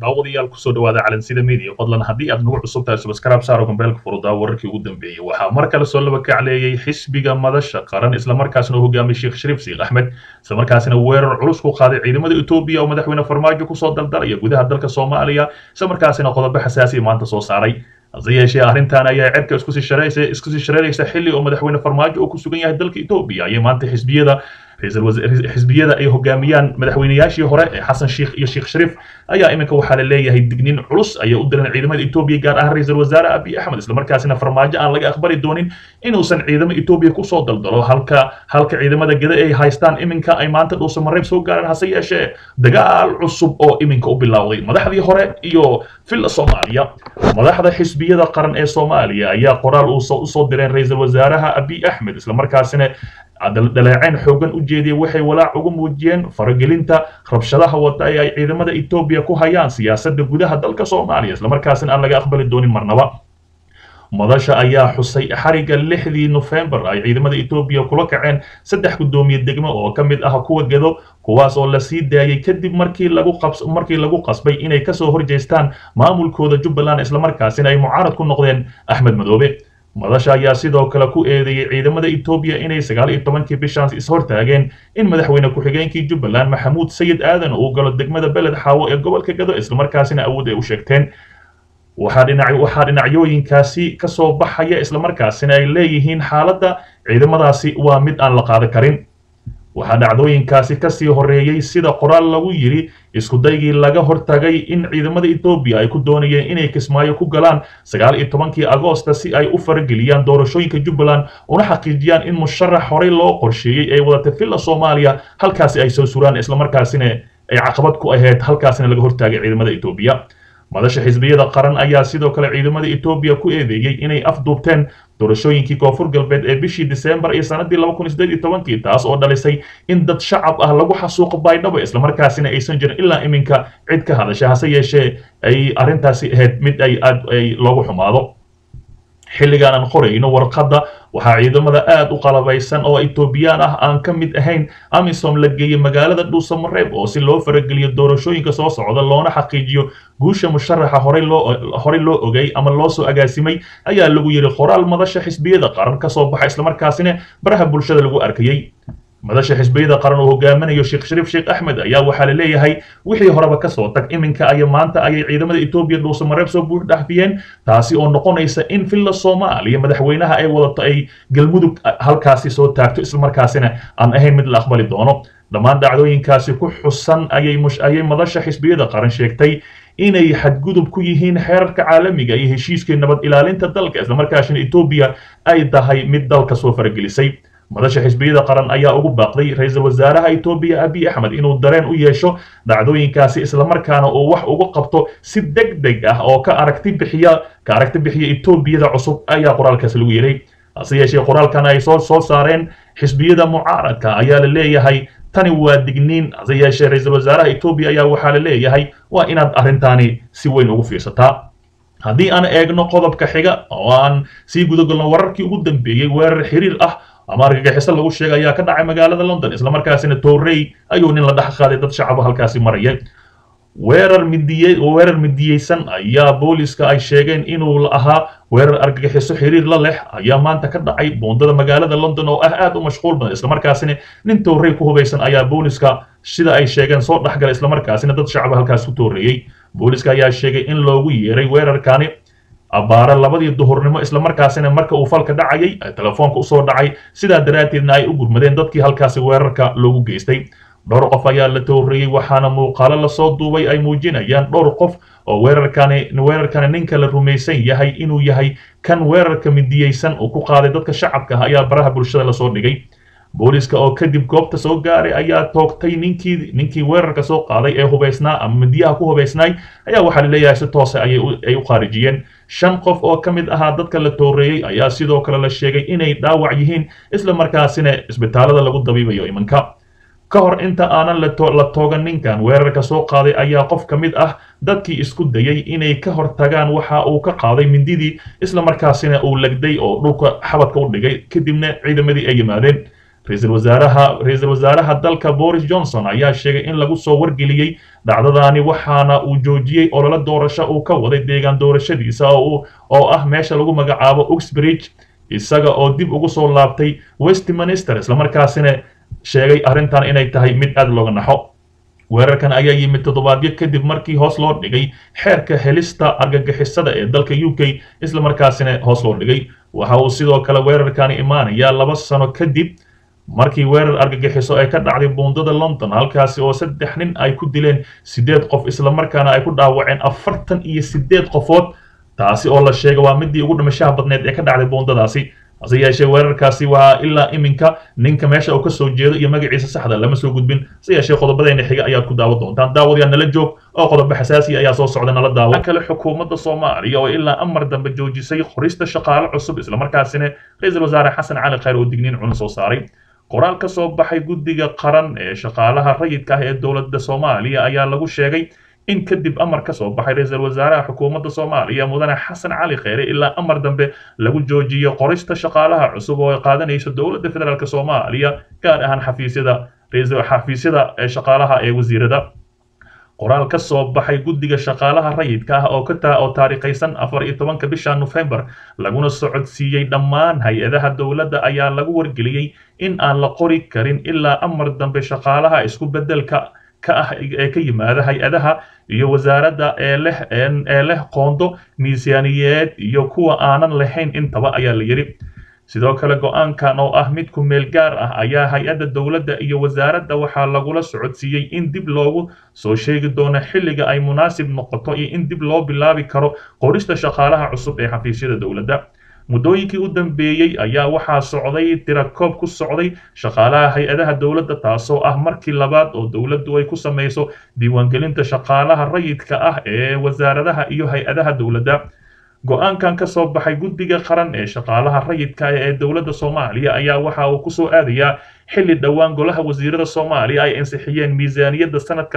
daawadayaal kusoo dhawaada calansida media fadlan haddii aad nagu cusub tahay subscribe saaro gambeelka furudaa wararkii ugu dambeeyey waxaa mar kale soo laba kacleeyey xisbiga madasha qaran islamarkaasina uu hogaamiyey sheekh shariif siikh axmed islamarkaasina weerar culus ku qaaday ciidamada etoobiya oo madaxweyne farmaajo kusoo daldalaya gudaha dalka soomaaliya islamarkaasina qodobo xasaasiya maanta soo saaray hase yeeshee arrintan ayaa cirka iskusii shareeraysa iskusii shareeraysa xilli oo madaxweyne farmaajo oo ku sugan yahay dalka etoobiya ayay maanta xisbiyada xisbiyada ay hogaamiyaan madaxweynayaashii hore ee xasan sheikh iyo sheekh shariif ayaa iminka waxaa la leeyahay digniin culus ayay u diran ciidamada etoobiya gaar ahaan ra-iisul wasaare abiy axmed islamarkaasina farmaajo aan laga aqbali doonin inuusan ciidamo etoobiya kusoo daldalo halka halka ciidamada gada ay haystaan iminka ay maanta dhuusa mareeb soo gaareen hase yeeshee dagaal cusub oo iminka u bilowday madaxdii hore iyo filla soomaaliya madaxda xisbiyada qaran ee soomaaliya ayaa qoraal usoo direen ra-iisul wasaaraha abiy axmed islamarkaasina dhaleeceen xoogan u jeediyay waxay walaac ugu muujiyeen faragelinta rabshadaha wada ee ay ciidamada etoobiya ku hayaan siyaasadda gudaha dalka soomaaliya islamarkaasina aan laga aqbali doonin marnaba madasha ayaa xusay xariga lixdii nofembar ay ciidamada etoobiya kula kaceen saddex guddoomiye degmo oo ka mid ah kuwa gedo kuwaas oo la sii daayay kadib markii lagu qabs markii lagu qasbay inay kasoo horjeestaan maamulkooda jubbaland islamarkaasina ay mucaarad ku noqdeen axmed madoobe madasha ayaa sidoo kale ku eedeeyey ciidamada etoobiya inay sagaal iyo tobankii bishaas ishortaageen in madaxweyne ku-xigeenkii jubbaland maxamuud sayid aadan uu galo degmada beled xaawo ee gobolka gado islamarkaasina awood ay u sheegteen waxaa dhinac waxaa dhinacyooyinkaasi ka soo baxaya islamarkaasina ay leeyihiin xaaladda ciidamadaasi waa mid aan la qaadan karin waxaa dhacdooyinkaasi kasii horeeyey sida qoraal lagu yidhi iskudaygii laga hortagay in ciidamada etoobiya ay ku doonayeen inay kismaayo ku galaan sagaal iyo tobankii agoosta si ay u farageliyaan doorashooyinka jubbaland una xaqiijiyaan in musharax horey loo qorsheeyey ay wadatay villa soomaaliya halkaasi ay soo suraan islamarkaasina ay caqabad ku ahayd halkaasina laga hortaagay ciidamada etoobiya madasha xisbiyada qaran ayaa sidoo kale ciidamada etoobiya ku eedeeyey inay afduubteen doorashooyinkii koonfur galbeed ee bishii disembar iyo sanadii laba kun sideed iyo tobankii taas oo dhalisay in dad shacab ah lagu xasuuqo baydhabo islamarkaasina aysan jirin ilaa iminka cid ka hadasha hase yeeshee ay arrintaasi ahayd mid ay aad ay loogu xumaado xilligaan aan qorayno warqadda waxaa ciidamada aad u qalabaysan oo etoobiyaan ah aan ka mid ahayn amisom la geeyey magaalada dhuusamareeb oo si loo farageliyo doorashooyinka soo socda loona xaqiijiyo guusha musharaxa horey loo horey loo ogay ama loo soo agaasimay ayaa lagu yidhi qoraal madasha xisbiyada qaran ka soo baxa islamarkaasina baraha bulshada lagu arkayey madasha xisbiyada qaran oo hogaaminayo sheekh shariif sheekh axmed ayaa waxaa la leeyahay wixii horeba kasoo tag iminka aya maanta ayay ciidamada etoobiya dhuusamareeb soo buux dhaafiyeen taasi oo noqonaysa in villa soomaaliya madaxweynaha ay wadato ay galmudug halkaasi soo taagto islamarkaasina aan ahayn mid la aqbali doono dhammaan dhacdooyinkaasi ku xusan ayay ayay madasha xisbiyada qaran sheegtay inay xadgudub ku yihiin xeerarka caalamiga iyo heshiiskii nabad ilaalinta dalka islamarkaasina etoobiya ay tahay mid dalka soo faragelisay madasha xisbiyada qaran ayaa ugu baaqday ra-iisul wasaaraha etoobiya abiy axmed inuu dareen u yeesho dhacdooyinkaasi islamarkaana uu wax uga qabto si deg deg ah oo ka aragti bixiya ka aragti bixiya etoobiyada cusub ayaa qoraalkaasi lagu yeray hase yeeshee qoraalkan ay soo soo saareen xisbiyada mucaaradka ayaa la leeyahay tani waa digniin hase yeeshee ra-iisul wasaaraha etoobiya ayaa waxaa la leeyahay waa inaad arrintaani si weyn ugu fiirsataa haddii aan eegno qodobka xiga oo aan sii gudagalno wararkii ugu dambeeyey weerar xiriir ah ama argagixiso lagu sheegay ayaa ka dhacay magaalada london islamarkaasina torrey ayuu nin la dhex qaaday dad shacaba halkaasi maraya weerar midiye weerar midiyeysan ayaa booliska ay sheegeen inuu ahaa weerar argagixiso xiriir la leh ayaa maanta ka dhacay buundada magaalada london oo ah aad u mashquul badan islamarkaasina nin torrey ku hubaysan ayaa booliska sida ay sheegeen soo dhexgalay islamarkaasina dad shacaba halkaas ku tooreeyey booliska ayaa sheegay in loogu yeeray weerarkani abbaare labadii duhurnimo islamarkaasina marka uu falka dhacayay telefoonka usoo dhacay sidaa daraaddeedna ay u gurmadeen dadkii halkaasi weerarka loogu geystay dhowr qof ayaa la tooreeyey waxaana muuqaalo lasoo duubay ay muujinayaan dhowr qof oo weerarkani weerarkani ninka la rumaysan yahay inuu yahay kan weerarka midiyeysan uu ku qaaday dadka shacabka ah ayaa baraha bulshada lasoo dhigay booliska oo kadib goobta soo gaaray ayaa toogtay ninkii ninkii weerarka soo qaaday ee hubaysnaa ama midiyaha ku hubaysnaay ayaa waxaa la leeyahay si toose ayay u khaarijiyeen shan qof oo ka mid ahaa dadka la tooreeyey ayaa sidoo kale la sheegay inay dhaawac yihiin isla markaasina isbitaalada lagu dabiibayo imanka ka hor inta aanan la toogan ninkan weerarka soo qaaday ayaa qof ka mid ah dadkii isku dayay inay ka hor tagaan waxa uu ka qaaday mindidii isla markaasina uu legday oo dhulka xabadka u dhigay kadibna ciidamadii ay yimaadeen ra-iisul wasaaraha ra-iisul wasaaraha dalka boris johnson ayaa sheegay in lagu soo wargeliyey dhacdadaani waxaana uu joojiyey olole doorasho uu ka waday deegaan doorashadiisa oo ah meesha lagu magacaabo uxbridge isaga oo dib ugu soo laabtay westminster islamarkaasina sheegay arrintan inay tahay mid aad looga naxo weerarkan ayaa yimid toddobaadyo kadib markii hoos loo dhigay xeerka helista argagixisada ee dalka u k islamarkaasina hoos loo dhigay waxa uu sidoo kale weerarkani imaanayaa laba sano kadib markii weerar argagixiso ay ka dhacday buundada london halkaasi oo saddex nin ay ku dileen siddeed qof islamarkaana ay ku dhaawaceen afartan iyo siddeed qofood taasi oo la sheegay waa midii ugu dhimashaha badneed ee ka dhacday buundadaasi hase yeeshee weerarkaasi waa ilaa iminka ninka meesha uu ka soo jeedo iyo magaciisa saxda lama soo gudbin hase yeeshee qodobadeena xiga ayaad ku daawan doontaan daawadayaa nala joog oo qodobo xasaasi ayaa soo socda nala daawo kale xukuumadda soomaaliya oo ilaa amar dambe joojisay qorista shaqaale cusub islamarkaasina ra-iisul wasaare xasan cali khayr oo digniin cuna soo saaray qoraal ka soo baxay guddiga qaran ee shaqaalaha rayidka ah ee dowladda soomaaliya ayaa lagu sheegay in kadib amar ka soo baxay ra-iisul wasaaraha xukuumadda soomaaliya mudane xasan cali kheyre ilaa amar dambe lagu joojiyo qorista shaqaalaha cusub oo ay qaadanayso dowladda federaalk soomaaliya gaar ahaan xafiisyada xafiisyada shaqaalaha ee wasiirada qoraal ka soo baxay guddiga shaqaalaha rayidka ah oo ka oo taariikhaysan afar iyo tobanka bisha nofembar laguna socodsiiyey dhammaan hay-adaha dowladda ayaa lagu wargeliyey in aan la qori karin ilaa amar dambe shaqaalaha isku beddelka ka ah ee ka yimaada hay-adaha iyo wasaaradda ee leh ee leh qoondo miisaaniyeed iyo kuwa aanan lahayn intaba ayaa la yidhi sidoo kale go-aankan oo ah mid ku meel gaar ah ayaa hay-adda dowladda iyo wasaaradda waxaa lagula socodsiiyey in dib loogu soo sheegi doono xilliga ay munaasib noqoto iyo in dib loo bilaabi karo qorista shaqaalaha cusub ee xafiisyada dowladda muddooyinkii u dambeeyey ayaa waxaa socday tirakoob ku socday shaqaalaha hay-adaha dowladda taasoo ah markii labaad oo dowladdu ay ku samayso diiwaangelinta shaqaalaha rayidka ah ee wasaaradaha iyo hay-adaha dowladda go-aankan ka soo baxay guddiga qaran ee shaqaalaha rayidka ee dowladda soomaaliya ayaa waxa uu kusoo aadayaa xilli dhowaan golaha wasiirada soomaaliya ay ansixiyeen miisaaniyadda sanadka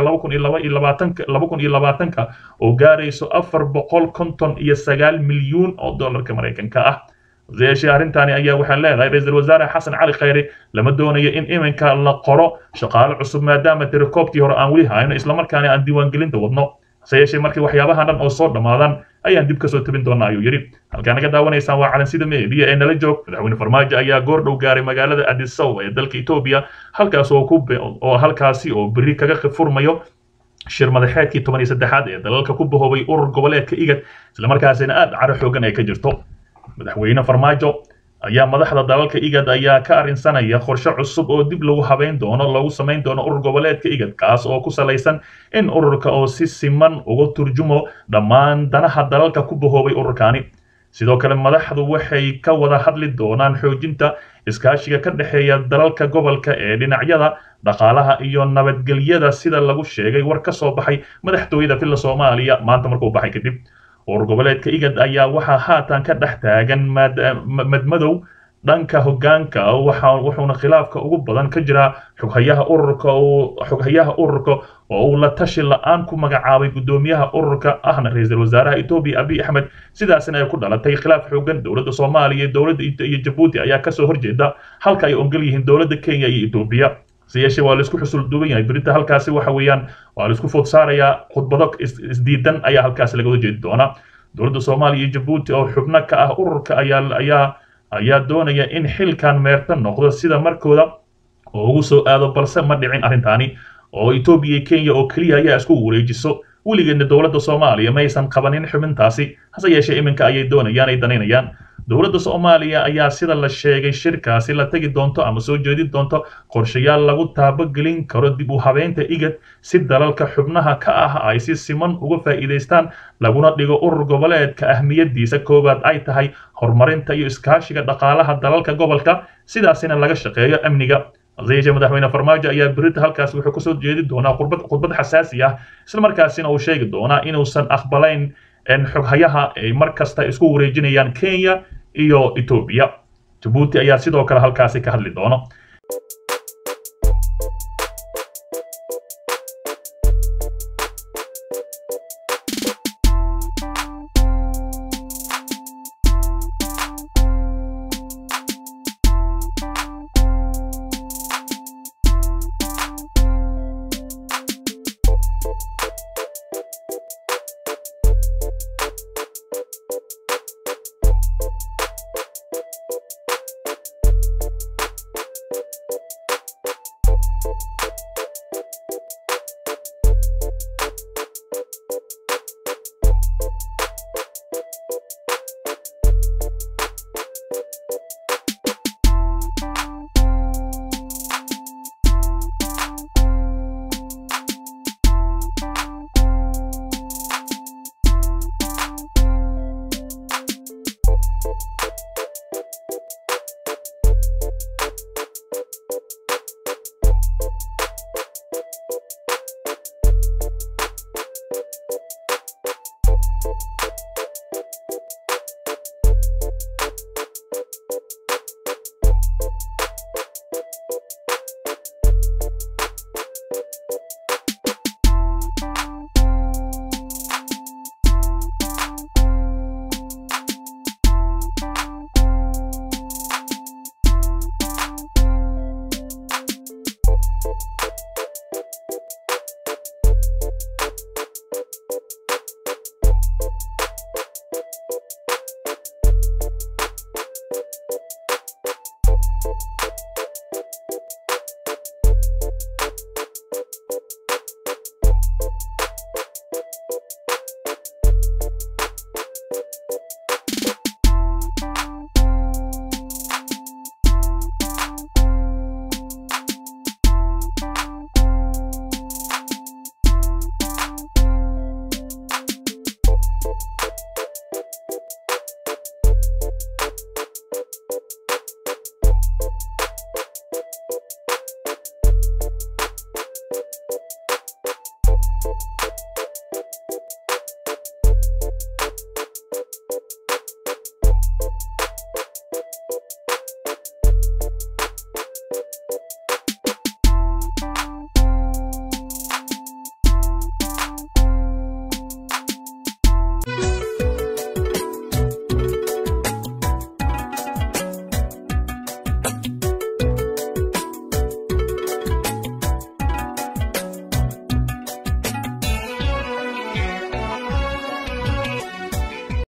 ka oo gaarayso afar boqol konton iyo sagaal milyuun oo dollarka maraykanka ah yeeshee arrintaani ayaa waxaa leedahay ra-iisul wasaare xasan cali khayre lama doonayo in iminka la qoro shaqaale cusub maadaama tirakoobtii hore aan weli hayno islamarkaana aan diiwaangelinta wadno hase yeeshee markii waxyaabaha dhan oo soo dhammaadaan ayaan dib kasoo tabin doonaa ayuu yidhi halkaa naga daawanaysaan waa calansida meediya ee nala joog madaxweyne farmaajo ayaa goor dhow gaaray magaalada adisow ee dalka etoobiya halkaas oo ku oo halkaasi oo berri kaga furmayo shir madaxeedkii toban iyo saddexaad ee dalalka ku bahoobay urur goboleedka igad islamarkaasina aad caro xoogan ay ka jirto madaxweyne farmaajo ayaa madaxda dalalka igad ayaa ka arrinsanaya qorshe cusub oo dib lagu habeyn doono lagu samayn doono urur goboleedka igad kaas oo ku salaysan in ururka oo si siman uga turjumo dhammaan danaha dalalka ku bahoobay ururkani sidoo kale madaxdu waxay ka wada hadli doonaan xoojinta iskaashiga ka dhexeeya dalalka gobolka ee dhinacyada dhaqaalaha iyo nabadgelyada sida lagu sheegay war ka soo baxay madaxtooyada filla soomaaliya maanta markuu baxay kadib urur goboleedka igad ayaa waxaa haatan ka dhex taagan madmadow dhanka hoggaanka wuxuuna khilaafka ugu badan ka jiraa xoghayaha ururka xoghayaha ururka oo uu la tashi la-aan ku magacaabay guddoomiyaha ururka ahna ra-iisul wasaaraha etoobiya abiy axmed sidaasina ay ku dhalatay khilaaf xoogan dowladda soomaaliya dowladda iyo jabuuti ayaa kasoo horjeeda halka ay ongol yihiin dowladda kenya iyo etoobiya se yeeshee waa laisku xusul duuban yahay berita halkaasi waxa weeyaan waa laisku food saarayaa khudbado isdiidan ayaa halkaasi laga jeedi doonaa dowladda soomaaliya iyo jabuuti oo xubno ka ah ururka ayaa ayaa ayaa doonaya in xilkan meerta noqdo sida markooda oo ugu soo aado balse ma dhicin arrintaani oo etoobiya iyo kenya oo keliya ayaa isku wareejiso weligeedna dowladda soomaaliya maysan qabanin xubintaasi hase yeeshee iminka ayay doonayaan ay danaynayaan dowladda soomaaliya ayaa sida la sheegay shirkaasi la tegi doonto ama soo jeedin doonto qorshayaal lagu taabogelin karo dib u habeynta igad si dalalka xubnaha ka ah ay si siman uga faa'iidaystaan laguna dhigo urur goboleedka ahmiyadiisa koowaad ay tahay horumarinta iyo iskaashiga dhaqaalaha dalalka gobolka sidaasina laga shaqeeyo amniga haseyeeshee madaxweyne farmaajo ayaa berita halkaas wuxuu kasoo jeedi doonaa khudbad khudbad xasaasi ah islamarkaasina uu sheegi doonaa inuusan aqbalayn xoghayaha ay mar kasta isku wareejinayaan kenya iyo etoobiya jabuuti ayaa sidoo kale halkaasi ka hadli doono